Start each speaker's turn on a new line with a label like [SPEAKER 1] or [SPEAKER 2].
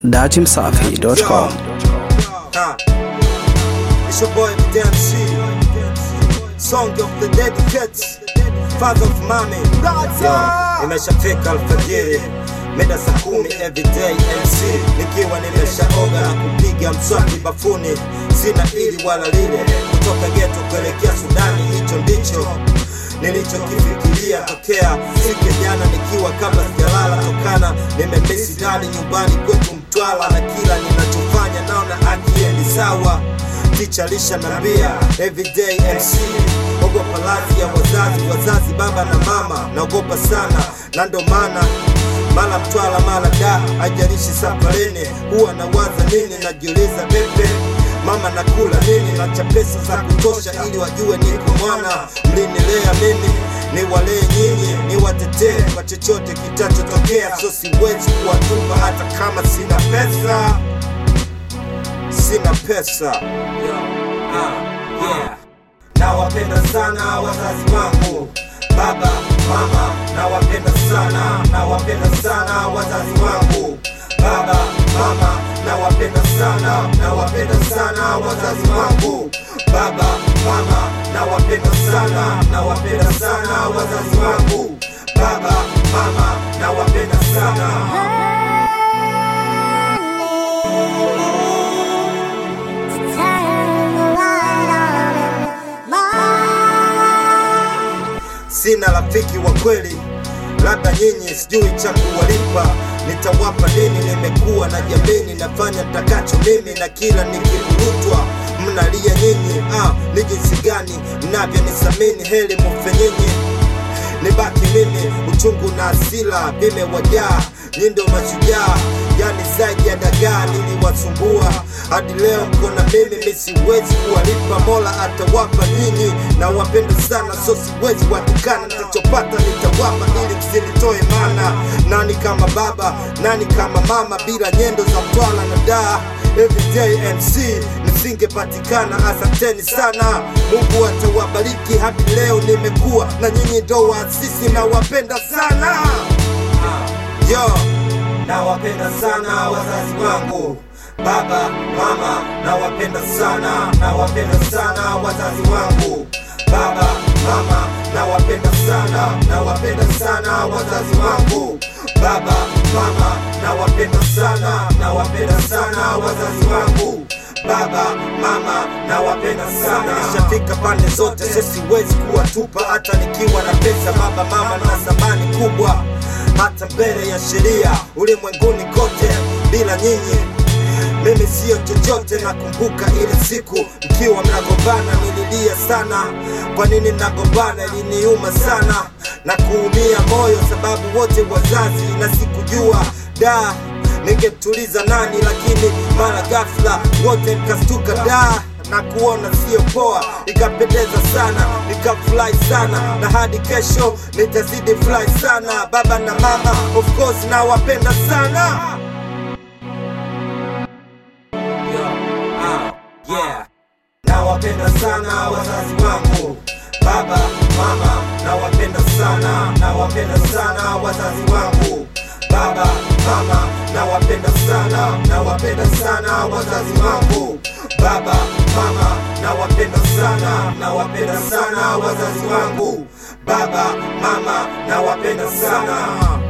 [SPEAKER 1] datimsafi.com.
[SPEAKER 2] Huh. It's your boy Damn C. Song of the dedicates. Father of Mami. Yo, imeshafika alfajiri mida saa kumi everyday MC nikiwa nimeshaoga na kupiga mswaki bafuni, sina ili wala lile, kutoka geto kuelekea Sudani, hicho ndicho nilichokifikiria tokea siku ya jana nikiwa kabla sijalala, tokana nimemisi ndani nyumbani kwetu Mtwala, na kila ninachofanya naona akiendi sawa. Ticha lisha nambia everyday MC ogopa radhi ya wazazi, wazazi baba na mama, naogopa sana, na ndo maana mara Mtwala mara da, haijalishi safarini, huwa nawaza nini, najiuliza pepe mama nakula nini, nacha pesa za kutosha ili wajue niko mwana, mlinilea mimi niwalee nyinyi, niwatetee kwa chochote kitachotokea, so siwezi kuwatupa hata kama sina pesa, sina pesa nawapenda sana wazazi wangu baba mama nawapenda sana nawapenda sana wazazi wangu baba mama nawapenda sana nawapenda sana wazazi wangu baba mama nawapenda sana nawapenda sana wazazi wangu baba mama nawapenda sana sina rafiki wa kweli, labda nyinyi, sijui cha kuwalipa. Nitawapa nini? Nimekuwa na jamini, nafanya takacho mimi, na kila nikivurutwa mnalia nyinyi. Ah, ni jinsi gani mnavyonisamini, heli mufe nyinyi nibaki mimi, uchungu na asila vimewajaa, nyi ndo mashujaa, yani zaidi ya dagaa niliwasumbua, hadi leo mko na mimi, mi siwezi kuwalipa, Mola atawapa nyinyi, na wapenda sana, so siwezi watukana, nitachopata nitawapa, ili msinitoe mana. Nani kama baba, nani kama mama, bila nyendo za Mtwala na daa Everyday MC nisingepatikana. Asanteni sana, Mungu atawabariki. Hadi leo nimekuwa na nyinyi, ndo waasisi na wapenda sana yo, nawapenda sana wazazi wangu baba mama, nawapenda sana, nawapenda sana wazazi wangu baba mama, nawapenda sana, nawapenda sana wazazi wangu baba mama, nawapenda sana, nawapenda sana wazazi wangu baba mama, nawapenda sana. Nishafika pande zote, so siwezi kuwatupa, hata nikiwa na pesa. Baba mama na thamani kubwa, hata mbele ya sheria ulimwenguni kote. Bila nyinyi mimi siyo chochote. Nakumbuka ile siku mkiwa mnagombana, nililia sana. Kwa nini mnagombana? Iliniuma sana na kuumia moyo, sababu wote wazazi, na sikujua da ningemtuliza nani, lakini mara ghafla wote mkastuka da na kuona sio poa, ikapendeza sana, nikafurahi sana, na hadi kesho nitazidi furahi sana. Baba na mama, of course nawapenda sana. Yeah. Nawapenda sana wazazi wangu, baba mama, nawapenda sana, nawapenda sana wazazi wangu, baba mama, nawapenda sana, nawapenda sana wazazi wangu, baba mama, nawapenda sana, nawapenda sana wazazi wangu, baba mama, nawapenda sana.